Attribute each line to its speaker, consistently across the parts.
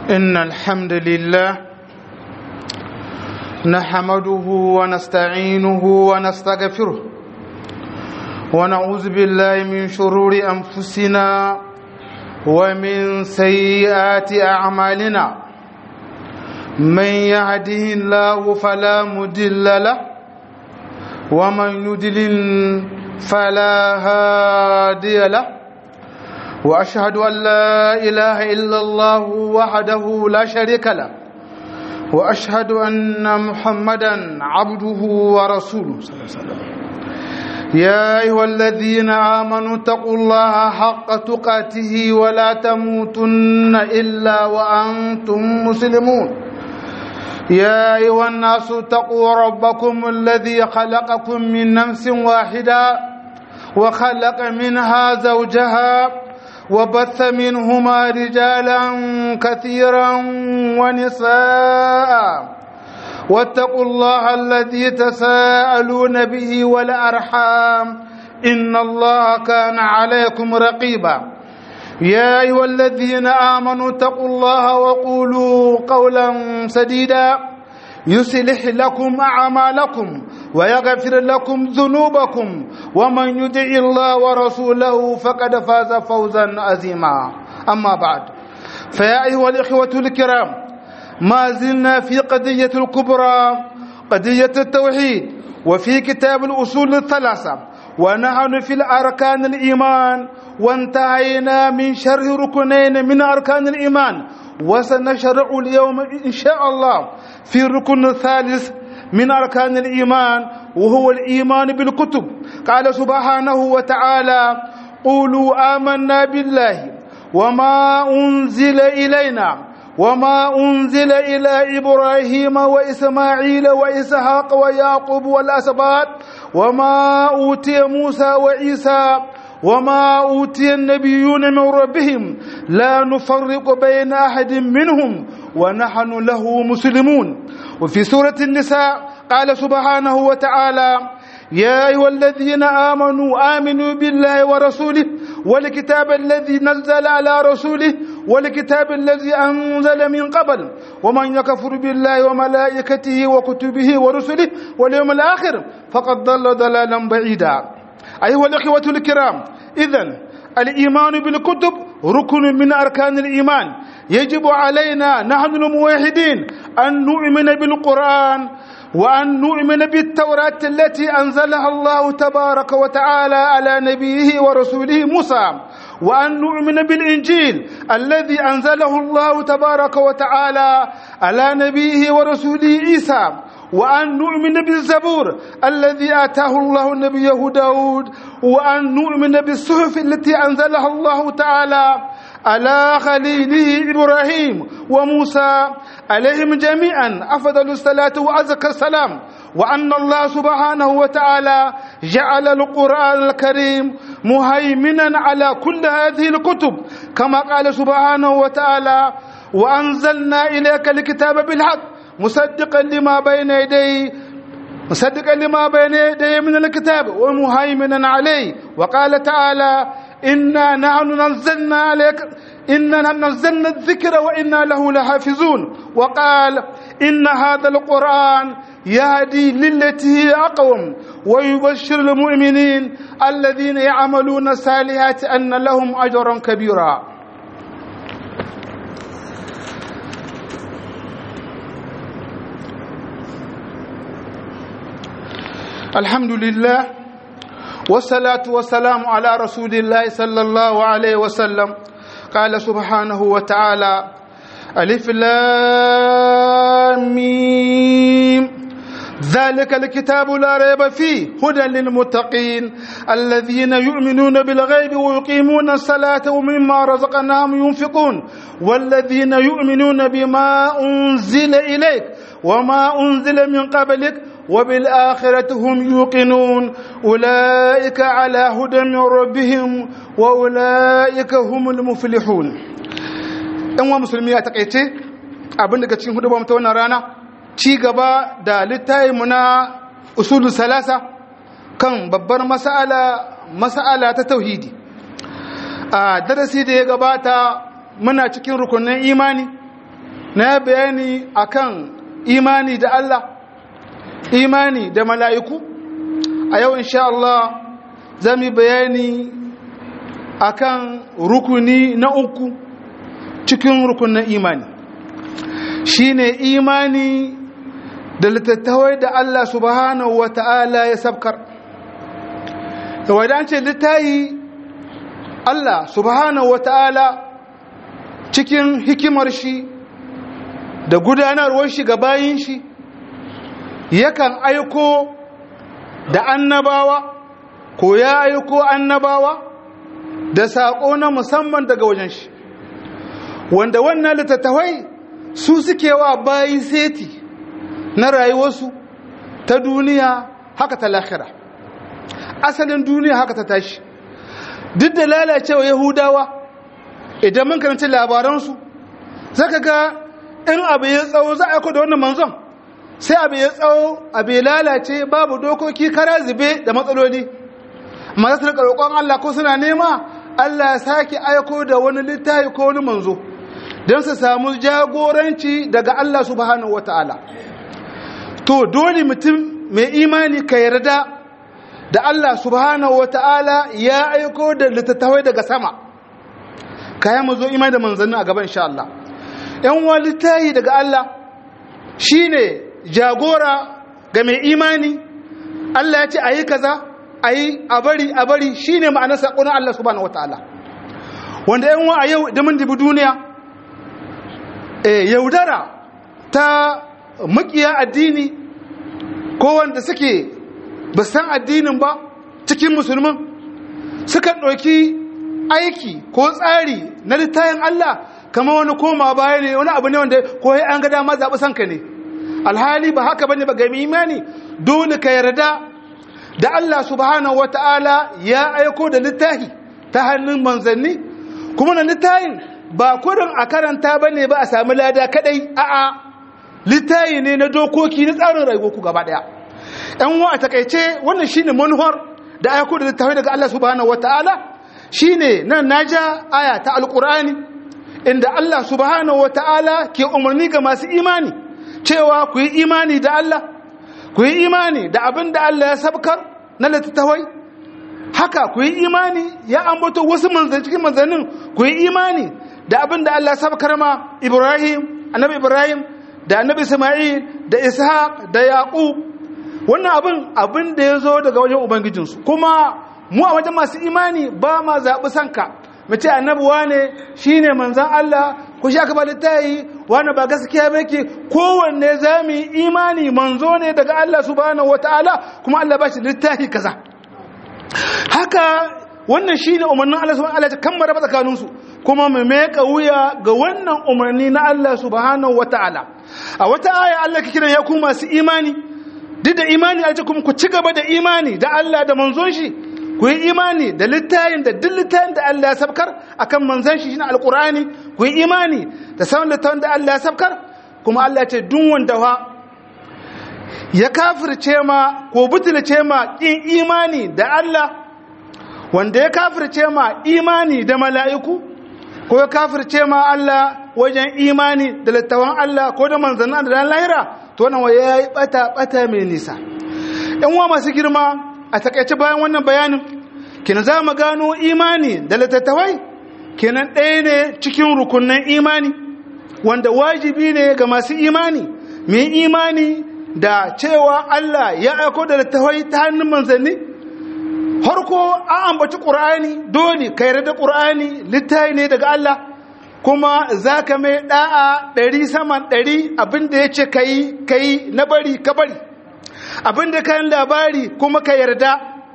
Speaker 1: إن الحمد لله نحمده ونستعينه ونستغفره ونعوذ بالله من شرور أنفسنا ومن سيئات أعمالنا من يهده الله فلا مدل له ومن يدلل فلا هادي له واشهد ان لا اله الا الله وحده لا شريك له واشهد ان محمدا عبده ورسوله صلى الله عليه وسلم يا ايها الذين امنوا اتقوا الله حق تقاته ولا تموتن الا وانتم مسلمون يا ايها الناس اتقوا ربكم الذي خلقكم من نفس واحده وخلق منها زوجها وبث منهما رجالا كثيرا ونساء واتقوا الله الذي تساءلون به والارحام ان الله كان عليكم رقيبا يا ايها الذين امنوا اتقوا الله وقولوا قولا سديدا يصلح لكم اعمالكم ويغفر لكم ذنوبكم ومن يطع الله ورسوله فقد فاز فوزا عظيما اما بعد فيا ايها الاخوه الكرام ما زلنا في قضيه الكبرى قضيه التوحيد وفي كتاب الاصول الثلاثه ونحن في الاركان الايمان وانتهينا من شرح ركنين من اركان الايمان وسنشرع اليوم ان شاء الله في الركن الثالث من أركان الإيمان وهو الإيمان بالكتب قال سبحانه وتعالى قولوا آمنا بالله وما أنزل إلينا وما أنزل إلى إبراهيم وإسماعيل وإسحاق ويعقوب والأسباط وما أوتي موسى وعيسى وما أوتي النبيون من ربهم لا نفرق بين أحد منهم ونحن له مسلمون وفي سورة النساء قال سبحانه وتعالى يا أيها الذين آمنوا آمنوا بالله ورسوله والكتاب الذي نزل على رسوله والكتاب الذي أنزل من قبل ومن يكفر بالله وملائكته وكتبه ورسله واليوم الآخر فقد ضل ضلالا بعيدا أيها الأخوة الكرام إذن الإيمان بالكتب ركن من أركان الإيمان يجب علينا نحن الموحدين أن نؤمن بالقرآن وأن نؤمن بالتوراة التي أنزلها الله تبارك وتعالى على نبيه ورسوله موسى وأن نؤمن بالإنجيل الذي أنزله الله تبارك وتعالى على نبيه ورسوله عيسى وأن نؤمن بالزبور الذي آتاه الله نبيه داود وأن نؤمن بالصحف التي أنزلها الله تعالى على خليله إبراهيم وموسى عليهم جميعا أفضل الصلاة وأزكى السلام وأن الله سبحانه وتعالى جعل القرآن الكريم مهيمنا على كل هذه الكتب كما قال سبحانه وتعالى وأنزلنا إليك الكتاب بالحق مصدقا لما بين يديه مصدقا لما بين يديه من الكتاب ومهيمنا عليه وقال تعالى إنا نحن نزلنا عليك إنا نزلنا الذكر وإنا له لحافظون وقال إن هذا القرآن يهدي للتي هي أقوم ويبشر المؤمنين الذين يعملون الصالحات أن لهم أجرا كبيرا الحمد لله والصلاة والسلام على رسول الله صلى الله عليه وسلم قال سبحانه وتعالى ألف لام ميم ذلك الكتاب لا ريب فيه هدى للمتقين الذين يؤمنون بالغيب ويقيمون الصلاة ومما رزقناهم ينفقون والذين يؤمنون بما أنزل إليك وما أنزل من قبلك وبالآخرة هم يوقنون أولئك على هدى من ربهم وأولئك هم المفلحون إن مسلمي أتقيتي abin daga cikin hudu ta wannan rana ci gaba da littayinmu na usulun salasa kan babbar mas'ala mas'ala ta tauhidi a darasi da ya gabata muna cikin rukunin imani na bayani akan imani da Allah imani da mala'iku a yau insha Allah zami bayani akan rukuni na uku cikin rukunin imani shine imani da littattawai da Allah subhanahu wa ta'ala ya sabkar da wadance littayi Allah subhanahu wa ta'ala cikin hikimar shi da gudanarwar shi ga bayin shi yakan aiko da annabawa ko ya aiko annabawa da saƙo na musamman daga wajen shi wanda wannan littattafai su suke wa bayi seti na rayuwarsu ta duniya haka ta lahira asalin duniya haka ta tashi duk da lalacewa yahudawa idan mun karanci labaransu zaka ga in abu ya tsawo za a aiko da wannan manzon sai abu ya tsawo abu ya lalace babu dokoki kara zube da matsaloli amma za su rika roƙon Allah ko suna nema Allah ya sake aiko da wani littafi ko wani manzo don su samu jagoranci daga Allah subhanahu wataala to dole mutum mai imani ka yarda da Allah subhanahu wataala ya aiko da littattafai daga sama kayan mu zo imani da manzanni a gaban insha Allah yan walittahi daga Allah shine jagora ga mai imani Allah ya ce ayi kaza ayi a bari a bari shine ma'anar sakon Allah subhanahu wataala wanda yan wa a yau da mun dibi duniya eh yaudara ta makiya addini ko wanda suke ba san addinin ba cikin musulmin suka ɗauki aiki ko tsari na littayin Allah kama wani koma baya ne wani abu ne wanda ko an ga dama zaɓi sanka ne alhali ba haka bane ba ga imani dole ka yarda da Allah subhanahu wata'ala ya aiko da littafi ta hannun manzanni kuma na littafin ba kurin a karanta bane ba a sami lada kadai a'a littafi ne na dokoki na tsarin rayuwar ku gaba daya ɗan wa a takaice wannan shine manuwar da aiko da littafi daga Allah subhanahu wata'ala shine nan naja aya ta alqur'ani inda Allah subhanahu wata'ala ke umarni ga masu imani cewa ku yi imani da Allah ku yi imani da abin da Allah ya sabkar na littattafai haka ku yi imani ya ambato wasu manzanni cikin manzannin ku yi imani da abin da Allah ya sabkar ma Ibrahim annabi Ibrahim da annabi Isma'il da Ishaq da Yaqub wannan abin abin da ya zo daga wajen ubangijinsu kuma mu a wajen masu imani ba ma zaɓi sanka mu ce annabi wane shine manzan Allah ku sha ba littayi wane ba gaskiya ba yake kowanne za mu yi imani manzo ne daga Allah subhanahu wataala kuma Allah ba shi littafi kaza haka wannan shine umarnin Allah subhanahu wataala kan maraba tsakanin su kuma mu meka wuya ga wannan umarni na Allah subhanahu wataala a wata aya Allah ke kiran ya ku masu imani duk da imani a kuma ku ci gaba da imani da Allah da manzon shi ku yi imani da littayin da duk littayin da Allah ya sabkar akan manzon shi shine alqur'ani ku yi imani da sauran littayin da Allah ya sabkar kuma Allah ya ce duk wanda fa ya kafirce ma ko butulce ma kin imani da Allah wanda ya kafirce ma imani da mala'iku ko ya kafirce ma Allah wajen imani da littawan Allah ko da manzannin da ran lahira to wannan waye yayi bata bata mai nisa ɗan uwa masu girma a takaice bayan wannan bayanin kina za mu gano imani da littattafai kenan ɗaya ne cikin rukunan imani wanda wajibi ne ga masu imani mai imani da cewa Allah ya aiko da littattafai ta hannun manzanni harko an ambaci ƙur'ani dole ka yarda ƙur'ani littafi ne daga Allah kuma za ka mai ɗa'a ɗari saman ɗari abinda ya ce ka yi ka yi na bari ka bari abinda kayan labari kuma ka yarda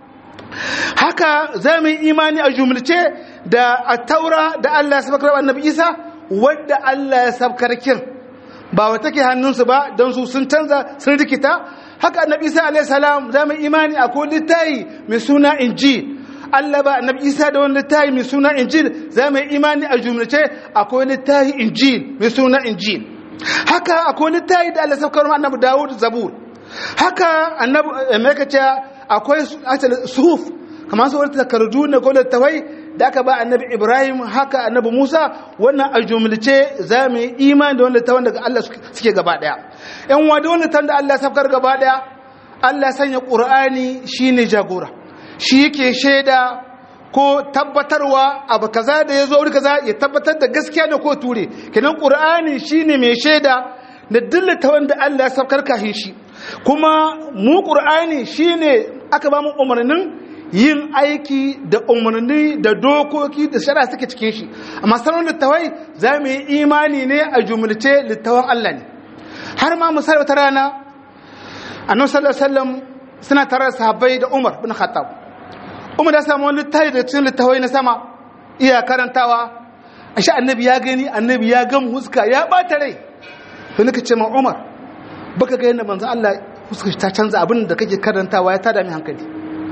Speaker 1: haka za mu yi imani a jumlace da a taura da Allah ya sabakar annabi isa wadda Allah ya sabkar kin ba wa take hannunsu ba don su sun canza sun rikita haka annabi isa alayhi salam za mu imani a ko littayi mai suna injil Allah ba annabi isa da wani littayi mai suna injil za mu imani a jumlace akwai littayi injil mai suna injil haka akwai littayi da Allah ya sabkar annabi Dawud zabur haka annabi mai kace akwai suhuf kamar su wata takardu na ko littawai da aka ba annabi Ibrahim haka annabi Musa wannan a jumlace za mu yi imani da wanda tawan daga Allah suke gaba daya yan wa da wanda da Allah safkar gaba daya Allah sanya Qur'ani shine jagora shi yake shaida ko tabbatarwa abu kaza da ya zo wuri kaza ya tabbatar da gaskiya da ko ture kenan Qur'ani shine mai shaida da dillata wanda Allah ya safkar kahin shi kuma mu Qur'ani shine aka ba mu umarnin yin aiki da umarni da dokoki da shara suke cikin shi amma sanar littawai za mu yi imani ne a jumlace littawan Allah ne har ma misali wata rana annabi sallallahu alaihi wasallam suna tare da sahabbai da Umar bin Khattab Umar ya samu wani littafi da cikin littawai na sama iya karantawa ashe annabi ya gani annabi ya gam huska ya bata rai to nika ce ma Umar baka ga yadda manzo Allah huska ta canza abin da kake karantawa ya tada mi hankali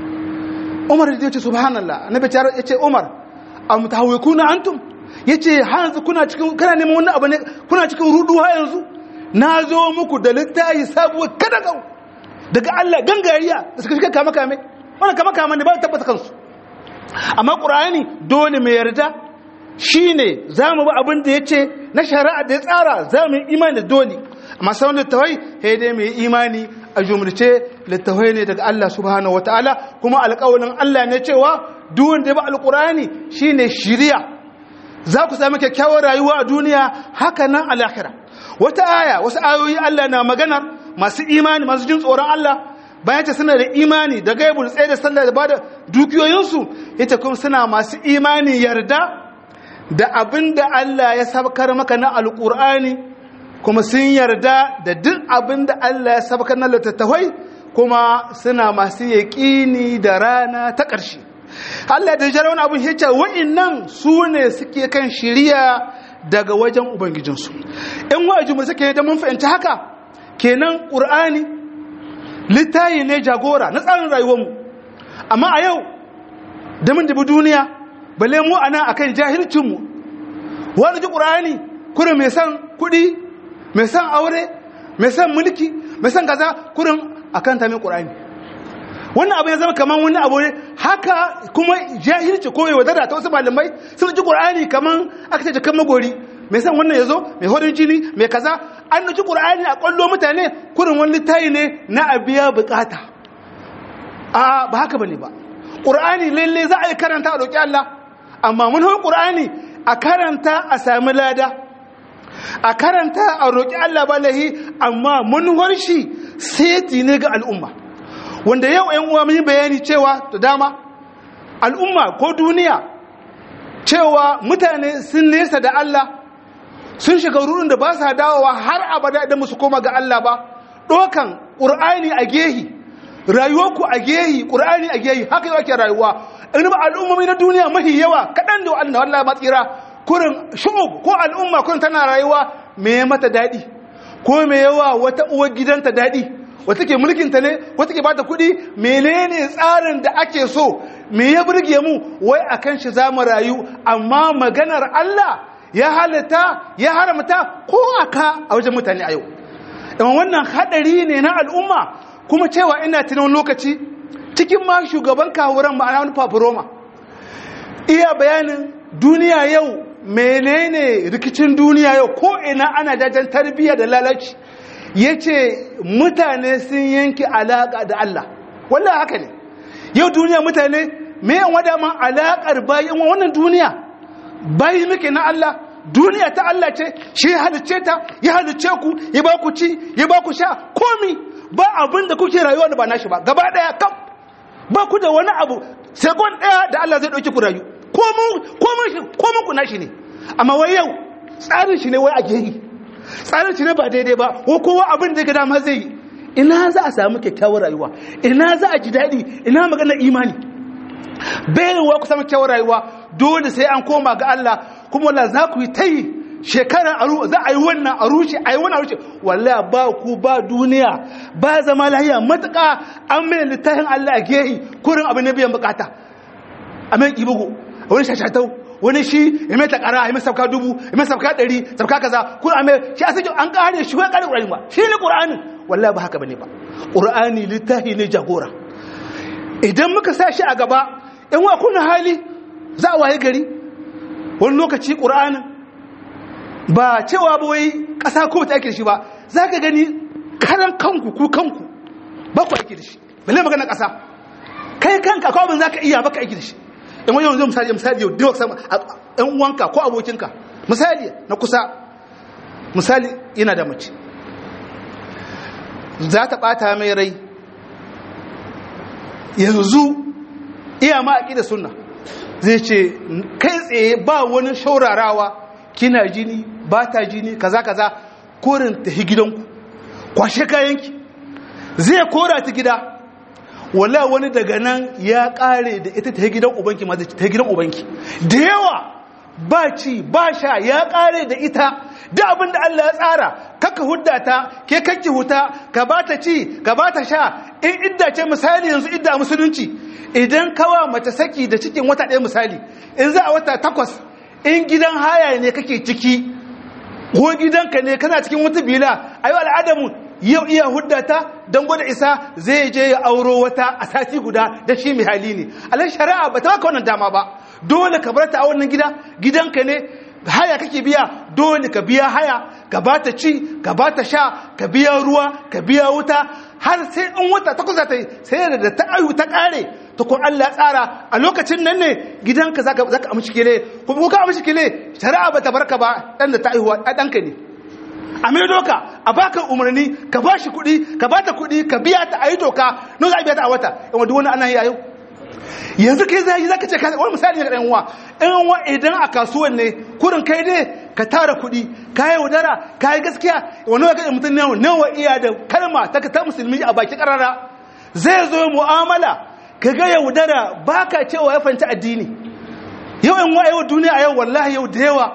Speaker 1: umar ya ce subhanallah annabi ya ce umar am tahawikuna antum yace har yanzu kuna cikin kana neman wannan abu ne kuna cikin rudu har yanzu na zo muku da littafi sabuwa kada kau daga Allah gangariya da suka shiga kama kame wannan kama kama ne ba tabbata kansu amma qur'ani dole mai yarda shine zamu bi abin da yace na shari'a da ya tsara zamu yi imani da dole amma sauran littafai sai dai mai imani a jumlace littafai ne daga Allah subhanahu wataala kuma alƙawarin Allah ne cewa duk wanda ya bi alƙur'ani shine shiriya za ku sami kyakkyawar rayuwa a duniya haka nan a lahira wata aya wasu ayoyi Allah na maganar masu imani masu jin tsoron Allah bayan ta suna da imani da gaibul tsaye da sallah da bada dukiyoyinsu ita kuma suna masu imani yarda da abin da Allah ya sabkar maka na alƙur'ani kuma sun yarda da duk abin da Allah ya sabkar na littattafai kuma suna masu yaƙini da rana ta ƙarshe Allah da jara wani abin hicca wa'innan su ne suke kan shiriya daga wajen ubangijinsu in wa'aji mu suke da mun fahimci haka kenan ƙur'ani littayi ne jagora na tsarin rayuwarmu amma a yau da mun dubi duniya balle mu ana akan jahilcinmu wani ji ƙur'ani kurin mai san kuɗi mai san aure mai san mulki mai san kaza kurin akan ta mai ƙur'ani wannan abu ya zama kamar wani abu ne haka kuma jahilci ko wadara ta wasu malamai sun ji qur'ani kamar aka ce jikan magori mai san wannan yazo mai horin jini mai kaza an nuci qur'ani a kwallo mutane kurin wani tayi ne na abiya bukata a ba haka bane ba qur'ani lalle za a yi karanta a roki Allah amma mun hawo qur'ani a karanta a sami lada a karanta a roki Allah balahi amma mun warshi sai ne ga al'umma wanda yau ‘yan uwa mun bayani cewa da dama al'umma ko duniya cewa mutane sun nesa da Allah sun shiga rurin da ba sa dawowa har abada idan musu koma ga Allah ba ɗokan ƙur'ani a gehi rayuwarku a gehi ƙur'ani a gehi haka yau ake rayuwa in ba al'ummomi na duniya mafi yawa kaɗan da wa'anda wallah matsira kurin shugub ko al'umma kurin tana rayuwa me mata daɗi ko me yawa wata uwar gidanta daɗi wata ke mulkinta ne wata ke bata kuɗi menene tsarin da ake so me ya burge mu wai akan shi za mu rayu amma maganar Allah ya halitta ya haramta ko aka a wajen mutane a yau amma wannan hadari ne na al'umma kuma cewa ina tunan lokaci cikin ma shugaban kawuran ma'ana wani fafuroma iya bayanin duniya yau menene rikicin duniya yau ko ina ana jajen tarbiyya da lalaci ya ce mutane sun yanki alaƙa da Allah wallah haka ne yau duniya mutane mayan wadaman alaƙar bayan wannan duniya bayi muke na Allah duniya ta Allah ce shi halicce ta ya halicce ku ya ba ku ci ya ba ku sha komi ba abin da kuke rayuwa da ba nashi ba gaba ɗaya kam ba ku da wani abu sekon ɗaya da Allah zai ɗauki ku rayu komin ku nashi ne amma wai yau tsarin shi ne wai a gehi tsarin shi ne ba daidai ba ko kowa abin da ga dama zai yi ina za a samu kyakkyawar rayuwa ina za a ji daɗi ina magana imani bayanwa ku samu kyakkyawar rayuwa dole sai an koma ga Allah kuma wala za ku yi ta yi shekara za a yi wannan a rushe a yi wannan a rushe walla ba ku ba duniya ba zama lahiya matuƙa an mai littafin Allah a gehi kurin abin na biyan bukata a mai ibugu wani shashatau wani shi ya mai takara ya mai sauka dubu ya mai sauka ɗari sauka kaza kun a mai shi a sakin an ƙare shi wani ƙare ƙur'ani ba shi ne ƙur'ani wallahi ba haka bane ba ƙur'ani littafi ne jagora idan muka sa shi a gaba in wa kuna hali za a waye gari wani lokaci ƙur'anin ba cewa ba wai ƙasa ko ta ake da shi ba za ka gani karan kanku ku kanku ba ku ake da shi balle magana ƙasa kai kanka ko abin za ka iya baka aiki da shi in wani yanzu misali misali yau duk sama ɗan uwanka ko abokinka misali na kusa misali ina da mace za ta ɓata mai rai yanzu iya ma aƙi da sunna zai ce kai tsaye ba wani shaurarawa kina jini ba ta jini kaza kaza korin ta gidanku kwashe kayanki zai kora ta gida wala wani daga nan ya kare da ita ta gidan ubanki ma ta gidan ubanki da yawa ba ci ba sha ya kare da ita da abin da Allah ya tsara kaka hudda ta ke kakki huta ka ba ta ci ka ba ta sha in idda ce misali yanzu idda musulunci idan kawa mace saki da cikin wata ɗaya misali in za a wata takwas in gidan haya ne kake ciki ko gidanka ne kana cikin wata bila a yi al'adamu yau iya huddata don gwada isa zai je ya auro wata a sati guda da shi mai hali ne alai shari'a ba ta maka wannan dama ba dole ka bar ta a wannan gida gidanka ne haya kake biya dole ka biya haya ka ba ta ci ka ba ta sha ka biya ruwa ka biya wuta har sai in wata takwas ta yi sai da ta ayu ta kare to ko Allah tsara a lokacin nan ne gidanka zaka zaka amshi kile ko ko ka amshi kile shari'a ba ta barka ba dan da ta aihuwa danka ne a mai doka a baka umarni ka ba shi kuɗi ka ba ta kuɗi ka biya ta a yi doka no za a biya ta a wata in wadda wani ana yi a yau yanzu kai zai yi zaka ce ka wani misali ga ɗan uwa ɗan uwa idan a kasuwan ne kurin kai ne ka tara kuɗi ka yi wadara ka yi gaskiya wani wa kaɗa mutum nawa nawa iya da kalma ta ta musulmi a baki ƙarara zai zo mu'amala ka ga yaudara ba ka cewa ya fanta addini yau in wa yau duniya a yau wallahi yau da yawa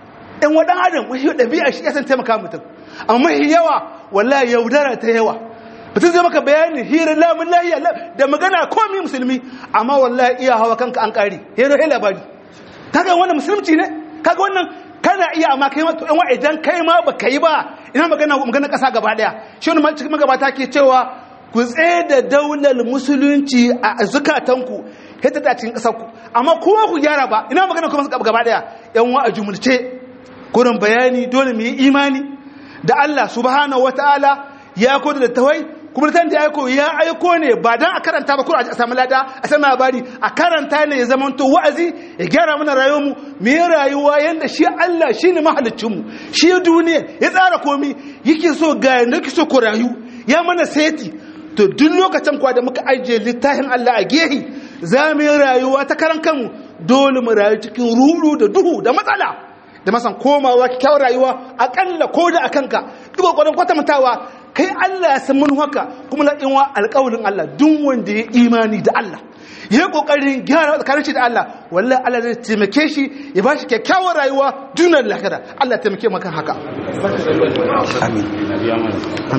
Speaker 1: in wa ɗan adam wani ɗabi'a shi ya san taimaka mutum amma yawa wallahi yaudara ta yawa mutum zai maka bayani hirar lamun lahiya da magana komi musulmi amma wallahi iya hawa kanka an ƙari hero he labari kaga wannan musulunci ne kaga wannan kana iya amma kai ma to in idan kai ma baka yi ba ina magana magana ƙasa gaba ɗaya shi wani cikin magabata ke cewa ku tsaye da daular musulunci a zukatanku hita ta cikin ƙasarku amma kuma ku gyara ba ina magana kuma gaba ɗaya yan wa a jumulce kurin bayani dole mu yi imani da Allah subhanahu wataala ya koda da tawai kuma tan da ya aiko ya aiko ne ba dan a karanta ba kuma a samu lada a samu labari a karanta ne ya zama to wa'azi ya gyara mana rayuwar mu mu yi rayuwa yanda shi Allah shine mahaliccin mu shi duniya ya tsara komai yake so ga yanda yake so ku rayu ya mana seti to duk lokacin kwa da muka ajiye littafin Allah a gehi za mu yi rayuwa ta karan kanmu dole mu rayu cikin rudu da duhu da matsala da masan komawa kyakkyawar rayuwa akalla ko da akanka duk kokarin kwatantawa kai Allah ya san mun haka kuma la inwa alƙawarin Allah duk wanda ya imani da Allah ya kokarin gyara tsakanin shi da Allah wallahi Allah zai taimake shi ya bashi kyakkyawar rayuwa duniyar lahira Allah ya taimake maka haka amin